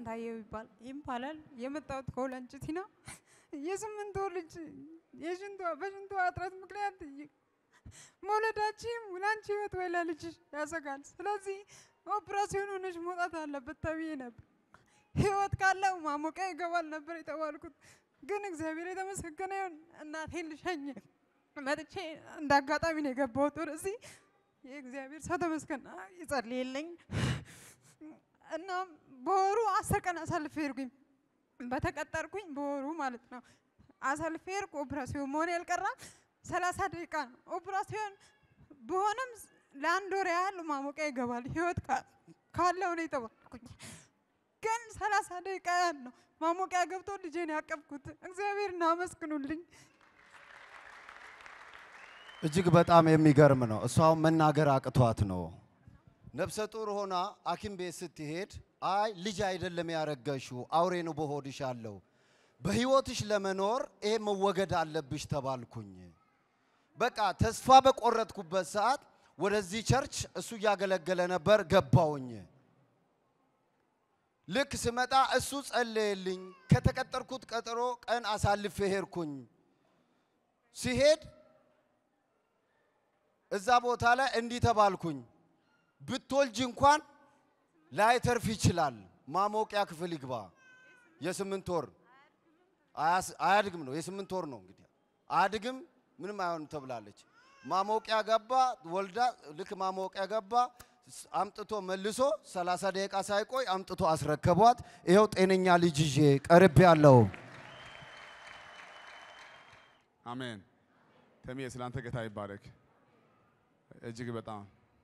ስንታየው ይባል ይባላል። የመጣሁት ከወላንጭቲ ነው። የስምንት ወር ልጅ የሽንቷ በሽንቷ እጥረት ምክንያት ይ- መውለዳችን ለአንቺ ህይወት ወይ ለልጅሽ ያሰጋል። ስለዚህ ኦፕራሲዮን ሆነሽ መውጣት አለበት ተብዬ ነበር። ህይወት ካለው ማሞቂያ ይገባል ነበር የተባልኩት። ግን እግዚአብሔር የተመሰገነ ይሁን እናቴን ልሸኝ መጥቼ እንደ አጋጣሚ ነው የገባሁት ወደዚህ። የእግዚአብሔር ሰው ተመስገን ይጸልይልኝ እና በወሩ አስር ቀን አሳልፌ ሄድኩኝ። በተቀጠርኩኝ በወሩ ማለት ነው አሳልፌ ሄድኩ። ኦፕራሲዮን መሆን ያልቀራም ሰላሳ ደቂቃ ነው ኦፕራሲዮን በሆነም ለአንድ ወር ያህል ማሞቂያ ይገባል ህይወት ካ- ካለው ነው የተባልኩኝ። ግን ሰላሳ ደቂቃ ያህል ነው ማሞቂያ ገብቶ ልጄን ያቀፍኩት። እግዚአብሔር እናመስግኑልኝ። እጅግ በጣም የሚገርም ነው። እሷ አሁን መናገር አቅቷት ነው። ነፍሰ ጡር ሆና ሐኪም ቤት ስትሄድ አይ ልጅ አይደለም ያረገሽው አውሬ ነው በሆድሽ አለው። በህይወትሽ ለመኖር ይሄ መወገድ አለብሽ ተባልኩኝ። በቃ ተስፋ በቆረጥኩበት ሰዓት ወደዚህ ቸርች እሱ እያገለገለ ነበር ገባውኝ። ልክ ስመጣ እሱ ጸለየልኝ። ከተቀጠርኩት ቀጠሮ ቀን አሳልፌ ሄድኩኝ። ሲሄድ እዛ ቦታ ላይ እንዲህ ተባልኩኝ፣ ብትወልጅ እንኳን ላይተርፍ ይችላል። ማሞቂያ ክፍል ይግባ። የስምንት ወር አያስ- አያድግም ነው የስምንት ወር ነው እንግዲህ አያድግም፣ ምንም አይሆንም ተብላለች። ማሞቂያ ገባ፣ ወልዳ ልክ ማሞቂያ ገባ፣ ስ- አምጥቶ መልሶ 30 ደቂቃ ሳይቆይ አምጥቶ አስረከቧት። ይኸው ጤነኛ ልጅ ይዤ ቀርቤ ያለው አሜን። ተሜ ስላንተ ጌታ ይባረክ። እጅግ በጣም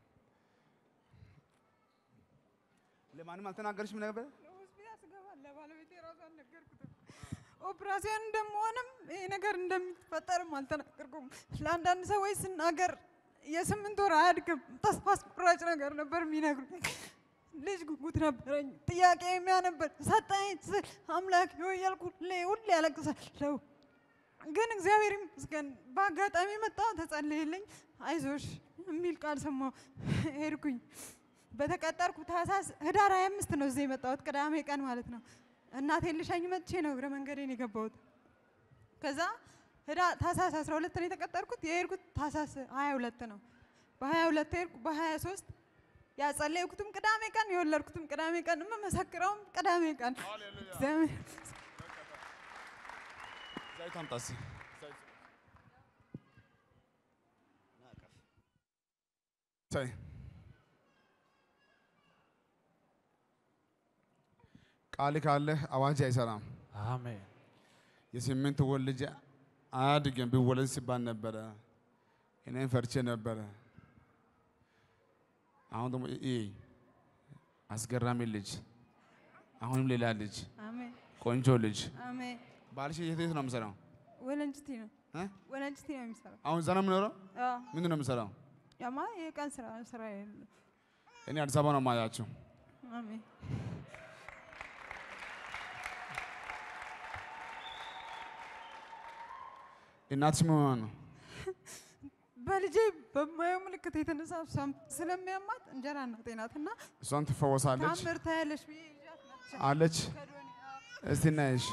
ለማንም አልተናገርሽም ነበር? ሆስፒታል ስገባ ለባለቤቴ ራሱ አልነገርኩትም። ኦፕራሲዮን እንደመሆንም ይሄ ነገር እንደሚፈጠርም አልተናገርኩም። ለአንዳንድ ሰዎች ስናገር የስምንት ወር አያድግም ተስፋ አስቆራጭ ነገር ነበር የሚነግሩኝ። ልጅ ጉጉት ነበረኝ፣ ጥያቄ የሚያ ነበር ሰጠኝ ስል አምላክ ሆይ እያልኩ ሁሌ ሁሌ ያለቅሳለሁ። ግን እግዚአብሔር ይመስገን በአጋጣሚ መጣ፣ ተጸለየልኝ። አይዞሽ የሚል ቃል ሰማሁ፣ ሄድኩኝ። በተቀጠርኩ ታህሳስ ህዳር 25 ነው እዚህ የመጣሁት ቅዳሜ ቀን ማለት ነው። እናቴን ልሸኝ መጥቼ ነው እግረ መንገዴን የገባሁት። ከዛ ህዳ ታህሳስ 12 ነው የተቀጠርኩት። የሄድኩት ታህሳስ 22 ነው። በ22 ሄድኩ። በ23 ያጸለይኩትም ቅዳሜ ቀን የወለድኩትም ቅዳሜ ቀን የምመሰክረውም ቅዳሜ ቀን እግዚአብሔር ዘይት አምጣ እስኪ። ተይ ቃል ካለህ አዋጅ አይሰራም። አሜን። የስምንት ወር ልጅ አያድግም ቢወለድ ሲባል ነበረ። እኔም ፈርቼ ነበረ። አሁን ደግሞ ይህ አስገራሚ ልጅ፣ አሁንም ሌላ ልጅ፣ አሜን ቆንጆ ልጅ። አሜን። ባልሽ የት የት ነው የምሰራው? ወለንጭቲ ነው እ? ወለንጭቲ ነው የሚሰራው። አሁን እዛ ነው የምኖረው? አዎ ምንድን ነው የምሰራው? ያማ የቀን ስራ ስራ የለ። እኔ አዲስ አበባ ነው የማያቸው። አሜን እናትሽ ምን ሆና ነው? በልጄ በማየው ምልክት የተነሳ እሷም ስለሚያማት እንጀራ እናቴ ናት እና እሷን ትፈወሳለች ታምር ታያለሽ ብዬ ይዣት መጥቼ አለች። ከዶኔ አዎ። እስቲ እናይሽ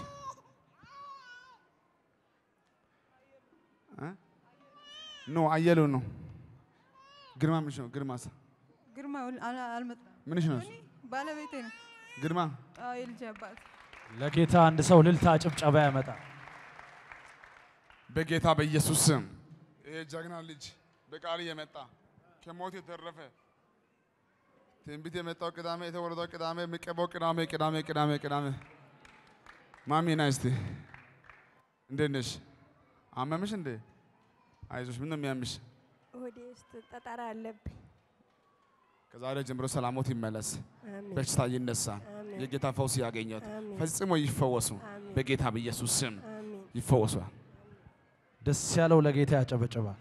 እ? ኖ አየሉ ነው። ግርማ ምንሽ ነው? ግርማስ ግርማ ወል- አላ- አልመጣም። ምንሽ ነው? ዶኒ ባለቤቴ ነው። ግርማ አዎ የልጄ አባት ለጌታ አንድ ሰው ልልታ ጭብጨባ ያመጣል። በጌታ በኢየሱስ ስም ይሄ ጀግና ልጅ በቃል የመጣ ከሞት የተረፈ ትንቢት የመጣው ቅዳሜ የተወለደው ቅዳሜ የሚቀባው ቅዳሜ ቅዳሜ ቅዳሜ ቅዳሜ ማሚ ና እስቲ እንዴት ነሽ? አመምሽ እንዴ? አይዞሽ። ምን ነው የሚያምሽ? ሆዴ ውስጥ ጠጠር አለብኝ። ከዛሬ ጀምሮ ሰላሞት ይመለስ፣ አሜን በሽታ ይነሳ፣ አሜን የጌታ ፈውስ ያገኘት፣ አሜን ፈጽሞ ይፈወሱ። አሜን በጌታ በኢየሱስ ስም አሜን። ይፈወሷል። ደስ ያለው ለጌታ ያጨበጭባል።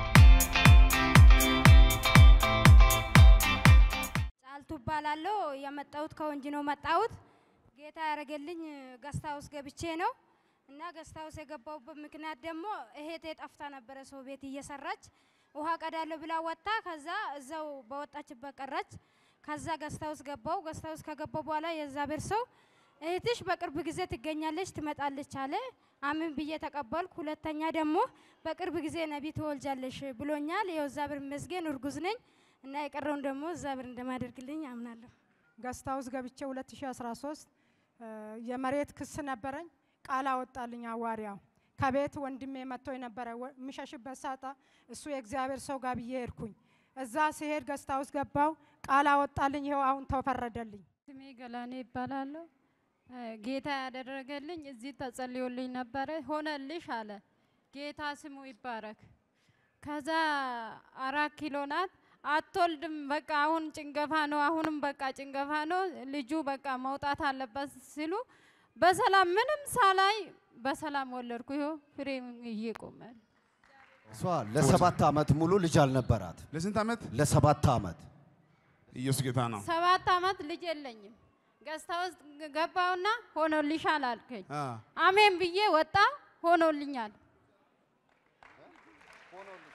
ጫልቱ እባላለሁ። መጣሁት ከወንጂ ነው መጣሁት። ጌታ ያደረገልኝ ገስታ ውስጥ ገብቼ ነው እና ገስታ ውስጥ የገባሁበት ምክንያት ደግሞ እህቴ ጠፍታ ነበረ ሰው ቤት እየሰራች ውሃ ቀዳለሁ ብላ ወጣ። ከዛ እዛው በወጣችበት ቀረች። ከዛ ገስታ ውስጥ ገባው። ገስታ ውስጥ ከገባው በኋላ የእግዚአብሔር ሰው እህትሽ በቅርብ ጊዜ ትገኛለች ትመጣለች አለ። አምን ብዬ ተቀበልኩ። ሁለተኛ ደግሞ በቅርብ ጊዜ ነቢይ ትወልጃለሽ ብሎኛል። ይኸው እግዚአብሔር ይመስገን እርጉዝ ነኝ እና የቀረውን ደግሞ እግዚአብሔር እንደማደርግልኝ አምናለሁ። ገስት ሃውስ ገብቼ 2013 የመሬት ክስ ነበረኝ። ቃል አወጣልኝ አዋሪያው። ከቤት ወንድሜ መጥቶ የነበረ ወ- የምሸሽበት ሳጣ እሱ የእግዚአብሔር ሰው ጋር ብዬ ሄድኩኝ። እዛ ሲሄድ ገስት ሃውስ ገባው። ቃል አወጣልኝ። ይኸው አሁን ተፈረደልኝ። ስሜ ገላኔ ይባላለሁ። እ፣ ጌታ ያደረገልኝ እዚህ ተጸልዮልኝ ነበረ፣ ሆነልሽ አለ። ጌታ ስሙ ይባረክ። ከዛ አራት ኪሎ ናት አትወልድም። በቃ አሁን ጭንገፋ ነው፣ አሁንም በቃ ጭንገፋ ነው፣ ልጁ በቃ መውጣት አለበት ሲሉ በሰላም ምንም ሳላይ በሰላም ወለድኩ። ይኸው ፍሬ እየቆመ ነው። እሷ ለሰባት ዓመት ሙሉ ልጅ አልነበራት። ለስንት ዓመት? ለሰባት ዓመት ኢየሱስ ጌታ ነው። ሰባት ዓመት ልጅ የለኝም። ገዝታ ውስጥ ገባውና ሆኖልሻል አልከኝ። አ፣ አሜን ብዬ ወጣ ሆኖልኛል።